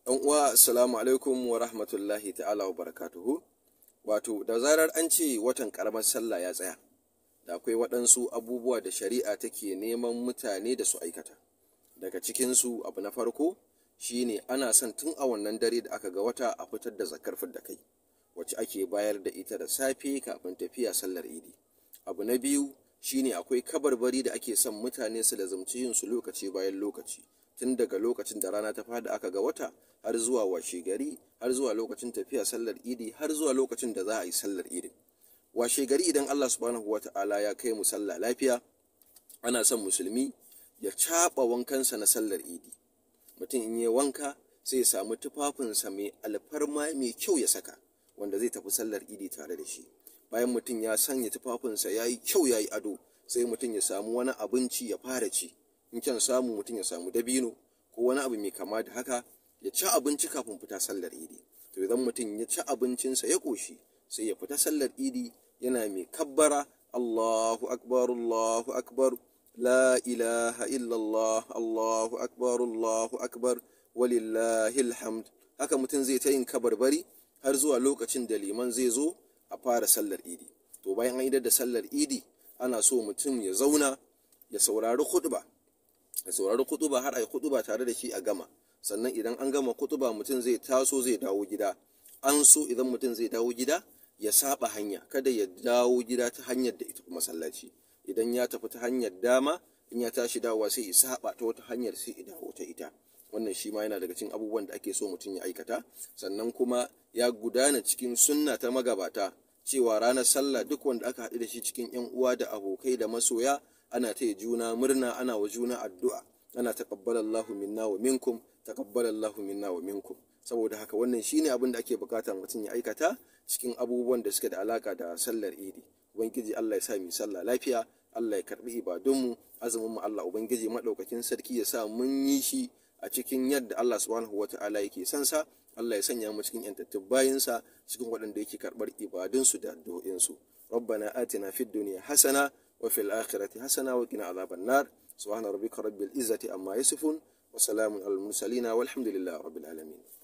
Ɗan uwa assalamu alaikum wa rahmatullahi ta'ala wa barakatuhu wato da zarar an ce watan karamar sallah ya tsaya da akwai waɗansu abubuwa da shari'a take neman mutane da su aikata daga cikinsu abu na farko shine ana son tun a wannan dare da aka ga wata a fitar da zakar da kai wacce ake bayar da ita da safe kafin tafiya sallar idi abu na biyu shine akwai kabarbari da ake son mutane su lazumci yin su lokaci bayan lokaci tun daga lokacin da rana ta fada aka ga wata har zuwa washe gari har zuwa lokacin tafiya sallar idi har zuwa lokacin da za a yi sallar idi washe gari idan Allah subhanahu wata'ala ya kai mu sallah lafiya ana son musulmi ya caɓa wankansa na sallar idi mutum in yi wanka sai ya samu tufafinsa mai alfarma mai kyau ya saka wanda zai tafi sallar idi tare da shi bayan mutum ya sanya tufafinsa ya yi kyau ya yi ado sai mutum ya samu wani abinci ya fara ci in kyan samu mutum ya samu dabino ko wani abu mai kama da haka ya ci abinci kafin fita sallar idi to idan mutum ya ci abincinsa ya ƙoshi sai ya fita sallar idi yana mai kabbara Allahu akbar Allahu akbar la ilaha illallah Allahu akbar Allahu akbar walillahi alhamd haka mutum zai ta yin kabarbari har zuwa lokacin da liman zai zo a fara sallar idi to bayan an idar da sallar idi ana so mutum ya zauna ya saurari khutba ya saurari khutba har a yi khutba tare da shi a gama sannan idan an gama khutba mutum zai taso zai dawo gida an so idan mutum zai dawo gida ya saba hanya kada ya dawo gida ta hanyar da ita masallaci idan ya tafi ta hanyar dama in ya tashi dawowa sai ya saba ta wata hanyar sai ya dawo ta ita wannan shi ma yana daga cikin abubuwan da ake so mutum ya aikata sannan kuma ya gudana cikin sunna ta magabata cewa ranar sallah duk wanda aka haɗu da shi cikin yan uwa da abokai da masoya ana taya juna murna ana wa juna addu'a ana taqabbalallahu minna wa minkum taqabbalallahu minna wa minkum saboda haka wannan shine abin da ake bukata mutum ya aikata cikin abubuwan da suke da alaka da sallar idi ubangiji Allah ya sa mu sallah lafiya Allah ya karbi ibadunmu azumin mu Allah ubangiji madaukakin sarki ya sa mun yi shi a cikin yadda Allah subhanahu wata'ala yake son sa Allah ya sanya mu cikin yantattun bayinsa cikin waɗanda yake karɓar ibadunsu da addu'o'insu ربنا آتنا في الدنيا حسنة وفي الآخرة حسنة وقنا عذاب النار سبحان ربك رب العزة عما يصفون وسلام على المرسلين والحمد لله رب العالمين